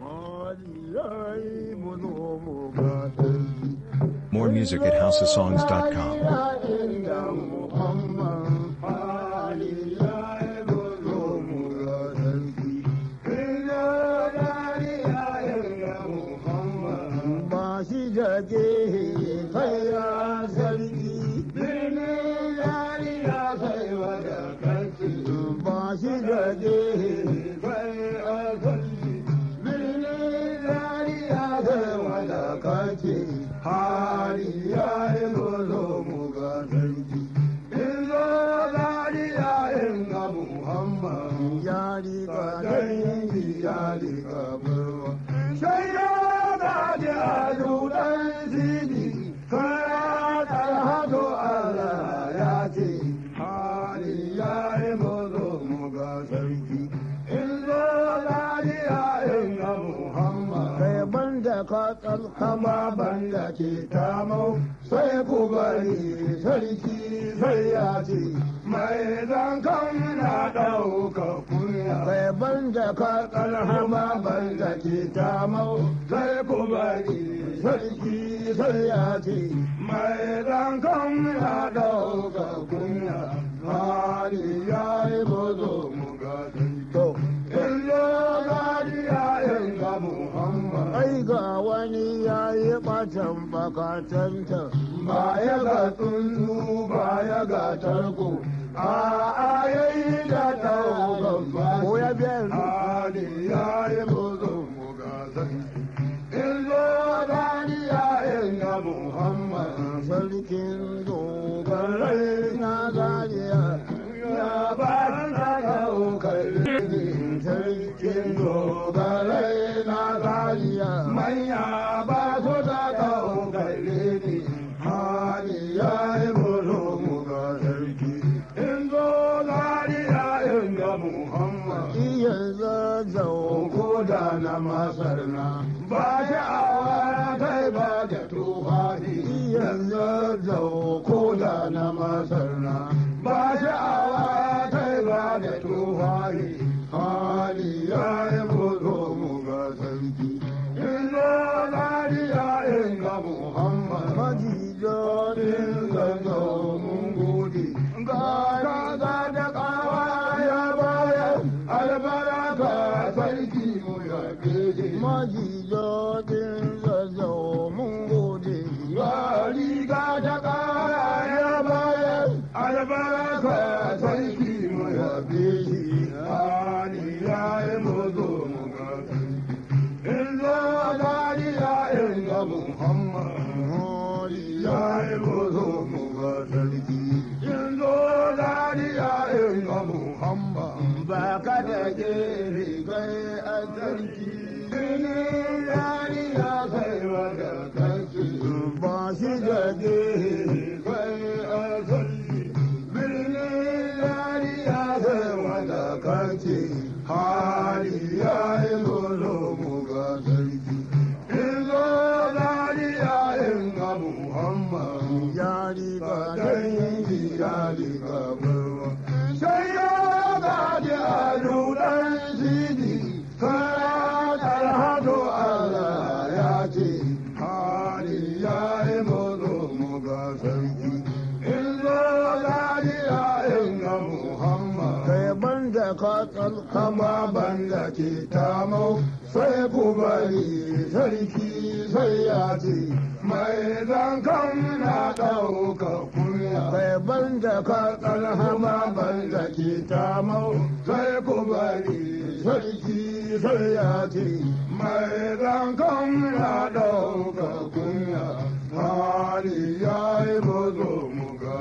More music at houseofsongs.com. ba shi da gehe kai ya sarki birnin yari ya sai wada kanki ba shi da gehe kai ya sarki birnin yari ya sai wada kanki hari ya yi gozo mu ga sarki Izo yari ya inga Muhammad yari ka dangi yari ka barwa sai ya gaji a dudan zini kaya talhatu Allah ya ce hali ya yi mazo mu ga sarki in zo lafiya in ga Muhammad kai banda ka tsalkama banda ke tamau sai ku bari sarki sai ya ce mai zankan na ɗauka kunya kai banda ka tsalkama banda ke tamau sai ku bari sarki sai ya ce mai zankan na ɗauka kunya hali ya yi mazo mu ga sarki in zo lafiya in ga Muhammad ai ga wani ya yi ɓatan bakatanta ba ya ga tsuntsu ba ya ga tarko a ayayi da ɗaukan ba ko ya biyan hali ya yi mazo mu ga sarki in zo lafiya in ga Muhammad sarkin dogarai na zariya ya ba na ɗaukar sarkin dogarai na zariya manya ba su da ɗaukar ne hali ya yi bolo mu ga sarki in zo zariya in ga muhammad iya zazzau ko da na masar na ba sha'awa kai ba da tufafi iya zazzau ko da na masar na ba sha'awa kai ba da tufafi hali ya yi bolo mu ga sarki in zo zariya in ga muhammad majijonin zanzo mun gode ga kaza da kawa ya bayan albaraka sarki mu ya gede majijonin zanzo mun gode ga riga da kawa ya bayan albaraka sarki mu ya gede hali ya yi mazo mu ga in zo zariya in ga muhammad ya yi mazo mu ga sarki in zo zariya in ga muhammad ba ka da gere kai a sarki birnin zariya kai wada kanki ba shi da gere kai a sarki birnin zariya kai wada kanki hali ya yi mazo mu ga sarki in zo zariya in ga muhammad ya riga dangi ya riga barwa sai ya gaji a dudan sidi kaya talhatu Allah ya ce hali ya yi mazo mu ga sarki in zo zariya in ga muhammad kai banda ka tsalkama banda ke tamau sai ku bari sarki sai ya ce mai zankan na ɗauka kunya kai banda ka tsalkama banda ke tamau sai ku bari sarki sai ya ce mai zankan na ɗauka kunya hali ya yi mazo mu ga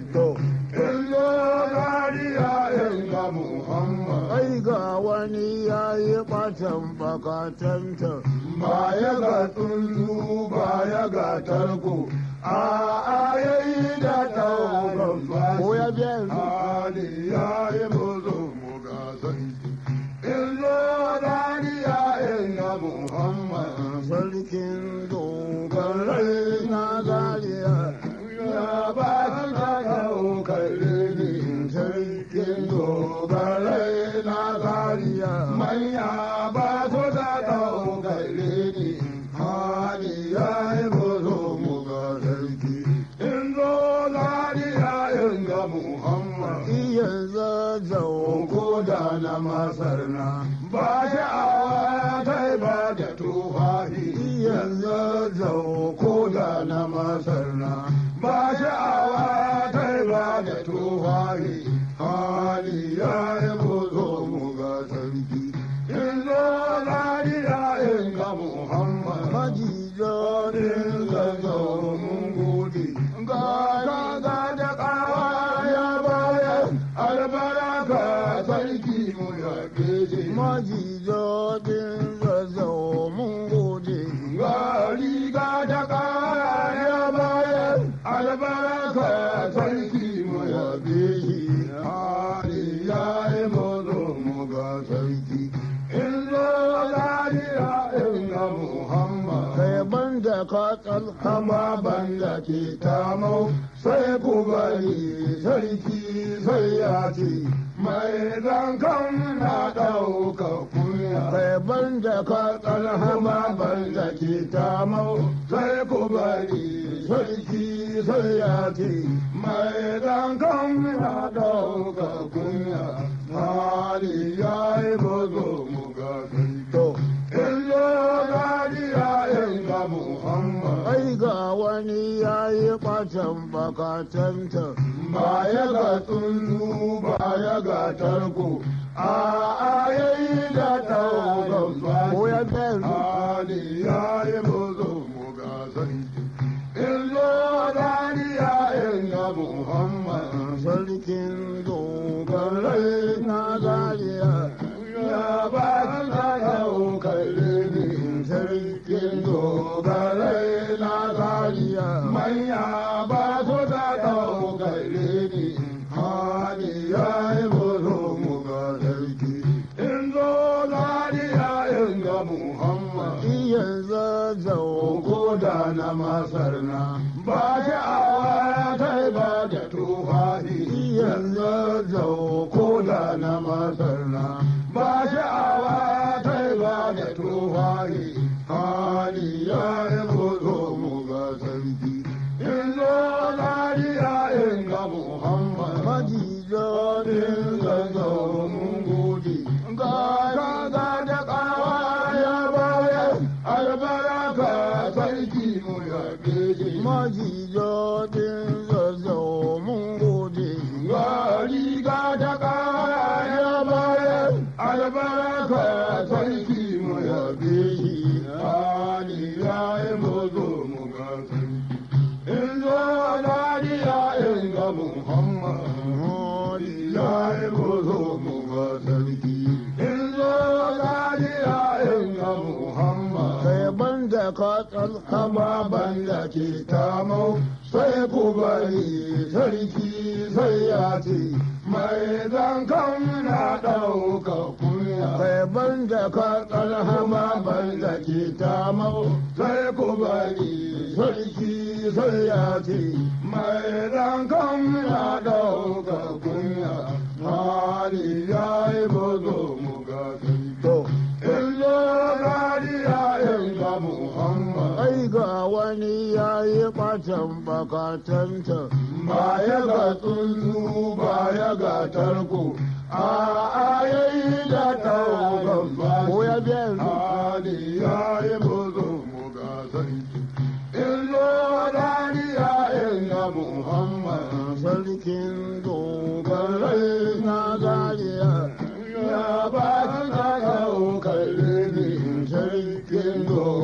Illo zariya in ga Muhammad. Ai ga wani ya yi ɓatan bakatanta. Ba ya ga tsuntsu ba ya ga tarko. A ayayi da ɗaukan ba. Ko ya biyan hali ya yi mazo mu ga sarki. Illo zariya in ga Muhammad. Sarkin dogarai na zariya. Ya ba ka ɗaukar ne sarkin dogarai na zariya. Manya ba su da ɗaukar ba sha'awa ta ba da tufafi yanzu zau ko da na masar na ba sha'awa ta ba da tufafi hali ya yi buzo mu ga sarki yanzu lariya in ga muhammad majijo din zazzau mun gode ga ga da kawa ya bayar albaraka sarki mu ya keje majijo din zazzau mun gode ga riga da kawa ya bayar albaraka sarki mu ya keje hali ya yi mazo mu ga sarki in zo lariya in ga muhammad kai banda ka tsalhama banda ke tamau sai ku bari sarki sai ya ce mai zankan na ɗauka kunya kai banda ka tsalhama banda ke tamau sai ku bari sarki sai ya ce mai zankan na ɗauka kunya hali ya yi bazo mu ga sarki Illo gadiya in ga Muhammad. Ai ga wani ya yi ɓatan bakatanta. Ba ya ga tsuntsu ba ya ga tarko. A ayayi da taugan ba. Ko ya Ali ya yi buzo mu ga sarki. Illo gadiya in ga Muhammad. Sarkin dogarai na gadiya. Ya ba ka yau kalle ni sarkin dogarai na zariya manya ba su da ɗau kalle ni hali ya yi buru mu ga sarki in zo zariya in ga muhammad iya zazzau ko da na masar na ba sha'awa ta ba da tufafi iya zazzau ko da na masar na ba sha'awa ta ba da tufafi hali ya yi buzo mu ga sarki in zo lariya in ga muhammad majijo din zazo mun gode ga ga da kawa ya bayar albaraka sarki mu ya keje majijo din zazo mun gode ga riga da kawa ya bayar albaraka sarki mu ya keje hali ya yi buzo mu ga sarki in zo lariya in ga muhammad hali ya yi buzo mu ga sarki in zo lariya in ga muhammad kai banda ka tsalhama banda ke tamau sai ku bari sarki sai ya ce mai zankan na ɗauka kunya kai banda ka tsalhama banda ke tamau sai ku bari sarki sai ya ce mai zankan na ɗauka kunya hali ya yi bazo mu ga sarki illo rariya in ga muhammad ai ga wani ya yi ɓatan bakatanta ba ya ga tsuntsu ba ya ga tarko a ayayi da taugan ba ko ya biya hali ya yi bazo mu ga sarki illo rariya in ga muhammad sarkin dogarai na zariya ya ba ka yau kalle ni sarkin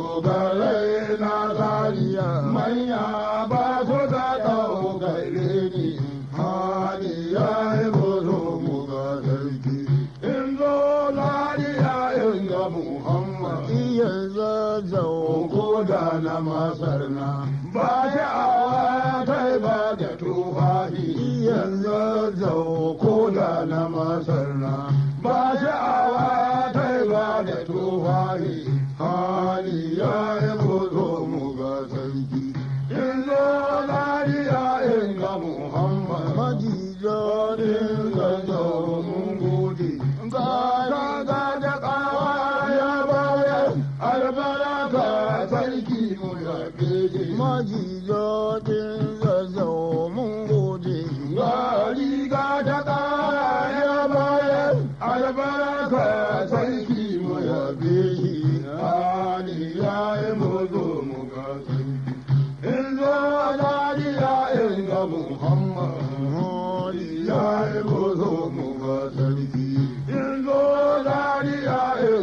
dogarai na zariya manya ba su da ɗau kalle ni hali ya yi buru mu ga sarki in zo lariya in ga muhammad iya zazzau ko da na masar na ba sha'awa ta ba da tufafi iya zazzau ko da na masar na ba sha'awa ta ba da tufafi hali ya yi buzo mu ga sarki in zo lariya in ga muhammad majijo din zazzau mun gode ga ga da kawa ya bayar albaraka sarki mu ya keje majijo din zazzau mun gode ga riga da kawa ya bayar albaraka sarki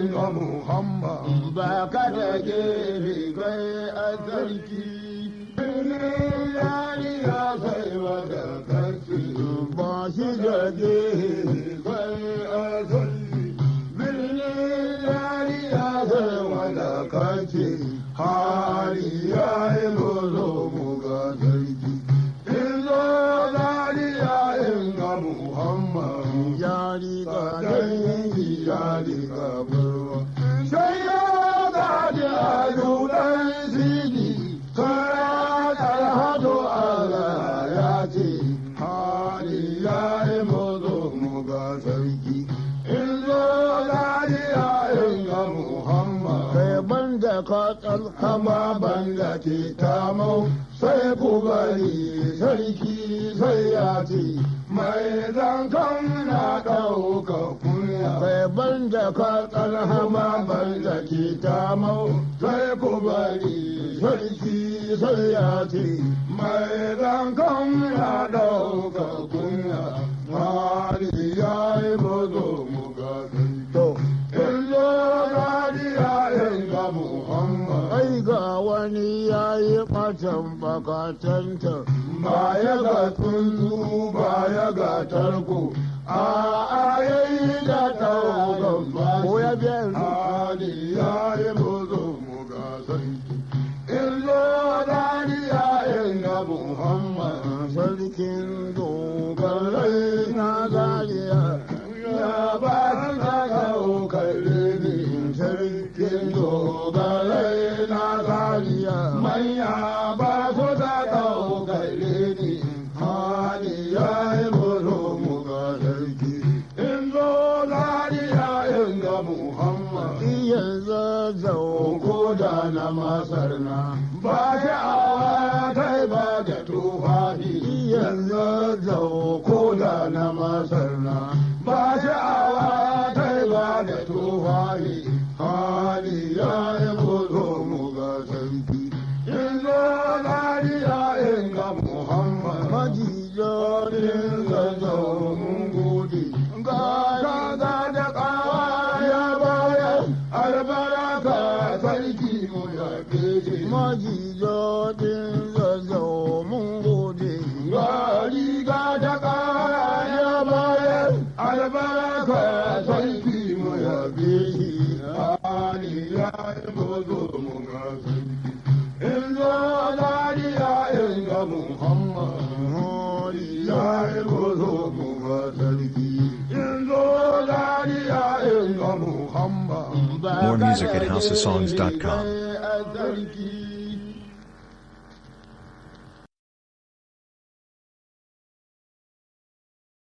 yayin ga Muhammad ba ka da gefe kai a sarki. Birnin yari ya sai wata kaci ba shi da gefe kai a sarki. Birnin yari ya sai wata kaci hali ya yi muzo mu ga sarki. Izo zari ya inga Muhammad yari ka dangi yari ka barwa. Sai ya gaji a dudan sidi, kaya talhatu Allah ya ce, hali ya yi muzo mu ga sarki. Izo zari ya inga Muhammad. Kai banda ka tsalkama banda ke tamau, sai ku bari sarki sai ya ce, mai zankan na ɗauka kunya. Kai banda ka tsalhama banda ke tamau, sai ku bari sarki sai ya ce, mai zankan na ɗauka kunya. Hali ya yi mazo mu ga sarki. Illo gadiya inga Muhammad. Ai ga wani ya yi ɓatan bakatanta. Ba ya ga tsuntsu ba ya ga tarko. A ayayi da ɗaukan ba. Ko ya biya Hali ya yi mazo mu ga sarki. Illo gadiya inga Muhammad. Sarkin dogarai na zariya. Ya ba ta ɗaukar ne sarkin dogarai na zariya. Manya ba su ta ɗaukar ne hali ya yi mutu mu ga sarki. In zo zariya in ga Muhammad. Iya zazzau ko da na masar na. Ba sha'awa kai ba da tufafi. Iya zazzau ko da na masar na. Ba sha'awa kai ba da tufafi. Hali ya yi mutu mu ga sarki. In zo zariya in ga Muhammad. Majiyo din zazzau mun gode. Ga ga da kawa ya bayar albaraka sarki mu ya keje. Majiyo din zazzau mun gode. Ga riga da kawa ya bayar albaraka sarki mu ya keje. Ali ya yi gozo mu ga sarki. In zo dariya in ga Muhammad. Ali ya yi gozo mu ga sarki. In zo dariya in ga Muhammad. More music at housesongs.com. Sarki.